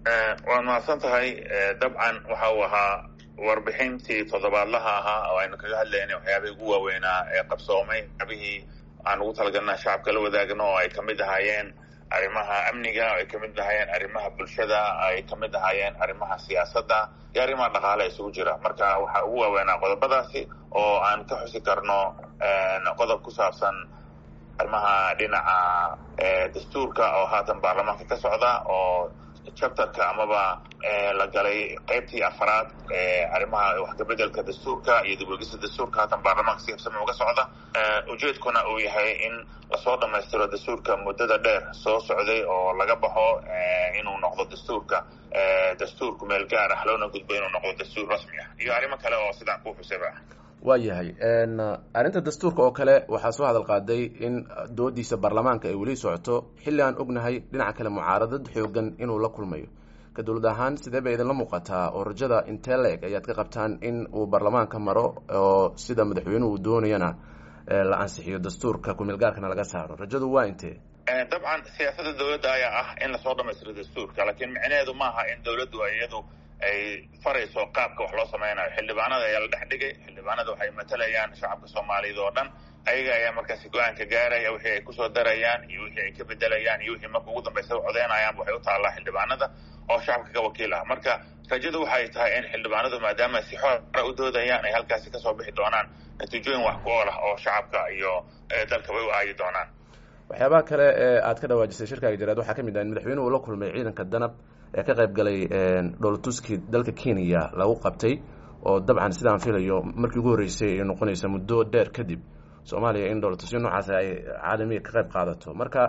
waad mahadsan tahay dabcan waxa uu ahaa warbixintii toddobaadlaha ahaa oo aynu kaga hadlaynay waxyaabihii ugu waaweynaa ee qabsoomay waxyaabihii aan ugu talagalna shacabka la wadaagno oo ay kamid ahaayeen arrimaha amniga oo ay kamid ahaayeen arrimaha bulshada ay kamid ahaayeen arrimaha siyaasadda iyo arrimaha dhaqaale isugu jira marka waxaa ugu waaweynaa qodobadaasi oo aan ka xusi karno qodob ku saabsan arrimaha dhinaca dastuurka oo haatan baarlamaanka ka socda oo chapterka amaba la galay qaybtii afaraad arrimaha wax kabedelka dastuurka iyo dibwegista dastuurka haatan baarlamaanka si habsami uga socda ujeedkuna uu yahay in lasoo dhamaystiro dastuurka muddada dheer soo socday oo laga baxo inuu noqdo dastuurka dastuurku meel gaar ah loona gudbo inuu noqdo dastuur rasmi ah iyo arrimo kale oo sidaan ku xusayba waa yahay arrinta dastuurka oo kale waxaa soo hadal qaaday in doodiisa baarlamaanka ay weli socoto xilli aan ognahay dhinaca kale mucaaradad xoogan inuu la kulmayo ka dowlad ahaan sidee bay idinla muuqataa oo rajada intee la-eg ayaad ka qabtaan in uu baarlamaanka maro oo sida madaxweynuhu uu doonayana la ansixiyo dastuurka kumeelgaarkana laga saaro rajadu waa intee dabcan siyaasadda dowladda ayaa ah in lasoo dhamaystiro dastuurka laakiin micnaheedu maaha in dowladdu iyadu ay farayso qaabka wax loo sameynayo xildhibaanada ayaa la dhex dhigay xildhibaanada waxay matalayaan shacabka soomaaliyeed oo dhan ayaga ayaa markaasi go-aanka gaaraya wixii ay kusoo darayaan iyo wixii ay ka bedelayaan iyo wixii marka ugu dambeysa codeynayaanba waxay u taallaa xildhibaanada oo shacabka ka wakiil ah marka rajadu waxay tahay in xildhibaanadu maadaama si xoora u doodayaan ay halkaasi kasoo bixi doonaan natiijooyin wax ku ool ah oo shacabka iyo dalkaba u aayi doonaan waxyaabaha kale ee aad ka dhawaajisay shirkaaga jaraad waxaa ka mid ah in madaxweynuhu la kulmay ciidanka danab ee ka qayb galay dhoolatuskii dalka kenya lagu qabtay oo dabcan sidaan filayo markii ugu horreysay ay noqonaysa muddo dheer kadib soomaaliya in dhoolatusyo noocaas ay caalamiga ka qayb qaadato marka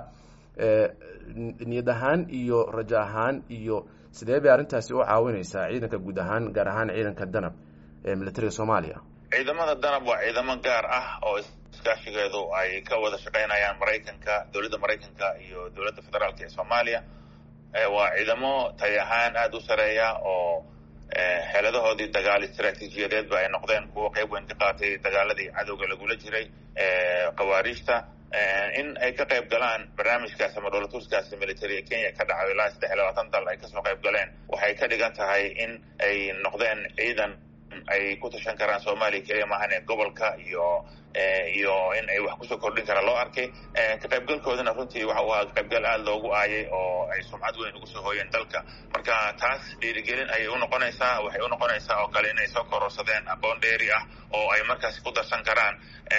niyad ahaan iyo rajo ahaan iyo sidee bay arrintaasi u caawinaysaa ciidanka guud ahaan gaar ahaan ciidanka danab ee militariga soomaaliya ciidamada danab waa ciidamo gaar ah oo iskaashigeedu ay ka wada shaqeynayaan maraykanka dowladda maraykanka iyo dowladda federaalka ee soomaaliya waa ciidamo tay ahaan aada u sareeya oo xeeladahoodii dagaal istraatiijiyadeedba ay noqdeen kuwo qayb weyn ka qaatay dagaaladii cadowga lagula jiray khawaariijta in ay ka qayb galaan barnaamijkaas ama dhoolatuskaasi militariga kenya ka dhacayo ilaa saddex iyo labaatan dal ay kasoo qayb galeen waxay ka dhigan tahay in ay noqdeen ciidan ay ku tashan karaan soomaaliya keliya maahan ee gobolka iyo iyo in ay wax kusoo kordhin karaan loo arkay ka qaybgalkoodana runtii waxa uu ahaa qaybgal aada loogu aayay oo ay sumcad weyn ugu soo hooyeen dalka marka taas dhiirigelin ayay unoqonaysaa waxay unoqonaysaa oo kale inay soo kororsadeen aqoon dheeri ah oo ay markaasi ku darsan karaan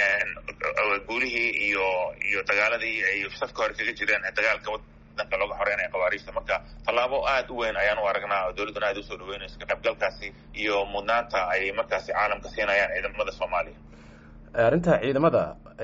guulihii iyo iyo dagaaladii ay safka hore kaga jireen dagaalka wadanka looga xoreynaya khawaariijta marka tallaabo aada u weyn ayaan u aragnaa oo dowladduna aada usoo dhaweynayso ka qaybgalkaasi iyo mudnaanta ay markaasi caalamka siinayaan ciidamada soomaaliya arrinta ciidamada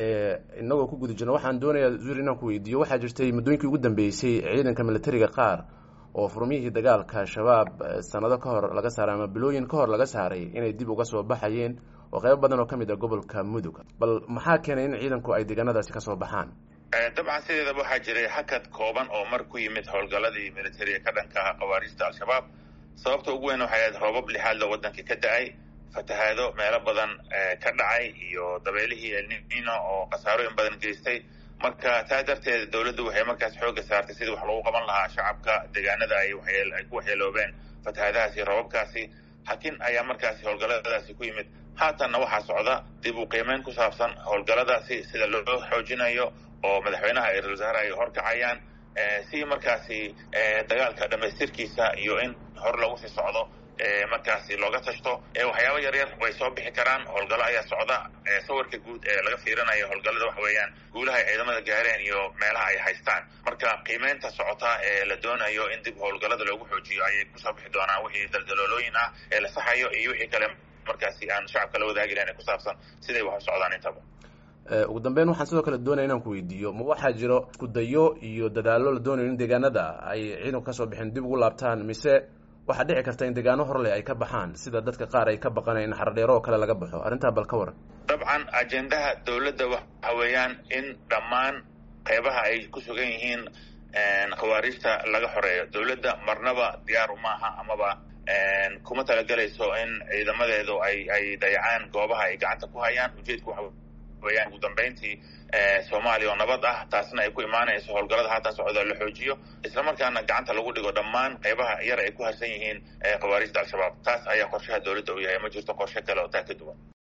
inagoo ku guda jirno waxaan doonayaa zuur inaan ku weydiiyo waxaa jirtay muddooyinkii ugu dambeysay ciidanka militariga qaar oo furmihii dagaalka shabaab sanado ka hor laga saaray ama bilooyin ka hor laga saaray inay dib uga soo baxayeen oo qaybo badan oo ka mid ah gobolka mudug bal maxaa keenay in ciidanku ay deegaanadaasi kasoo baxaan dabcan sideedaba waxaa jiray hakad kooban oo mar ku yimid howlgaladii militariga ka dhanka ah khawaariijta al-shabaab sababta ugu weyn waxay ahayd roobab lixaadla waddanka ka da-ay fatahaado meelo badan ka dhacay iyo dabeelihii elnino oo khasaarooyin badan geystay marka taa darteed dowladdu waxay markaas xooga saartay sidii wax lagu qaban lahaa shacabka deegaanada ay ay ku waxyeeloobeen fatahaadahaasi roobabkaasi hakin ayaa markaasi howlgaladaasi ku yimid haatanna waxaa socda dib u qiimeyn ku saabsan howlgaladaasi sida loo xoojinayo oo madaxweynaha iyo ra-isul wasaare ay horkacayaan si markaasi dagaalka dhamaystirkiisa iyo in hor lagu sii socdo markaasi looga tashto waxyaaba yar yar way soo bixi karaan howlgallo ayaa socda sawirka guud ee laga fiirinayo howlgallada waxa weeyaan guulaha ay ciidamada gaareen iyo meelaha ay haystaan marka qiimeynta socota ee la doonayo in dib howlgallada loogu xoojiyo ayay kusoo bixi doonaan wixii daldaloolooyin ah ee la saxayo iyo wixii kale markaasi aan shacabka la wadaagi lahayn ee ku saabsan siday wax u socdaan intaba ugu dambeyn waxaan sidoo kale doonaya inaan ku weydiiyo ma waxaa jiro iskudayo iyo dadaallo la doonayo in deegaanada ay ciidanku kasoo bixeen dib ugu laabtaan mise waxaa dhici karta in deegaano horleh ay ka baxaan sida dadka qaar ay ka baqaneen in xardheero oo kale laga baxo arrintaa bal ka waran dabcan ajendaha dowladda waxa weeyaan in dhammaan qeybaha ay ku sugan yihiin khawaariijta laga xoreeyo dowladda marnaba diyaar uma aha amaba kuma talagelayso in ciidamadeedu ay ay dayacaan goobaha ay gacanta ku hayaan ujeedku waxa weeyaan ugu dambeyntii soomaaliya oo nabad ah taasna ay ku imaanayso howlgallada haatan socda la xoojiyo islamarkaana gacanta lagu dhigo dhammaan qaybaha yar ay ku harsan yihiin khawaarijda al-shabaab taas ayaa qorshaha dowladda u yahay ma jirto qorshe kale oo taa ka duwan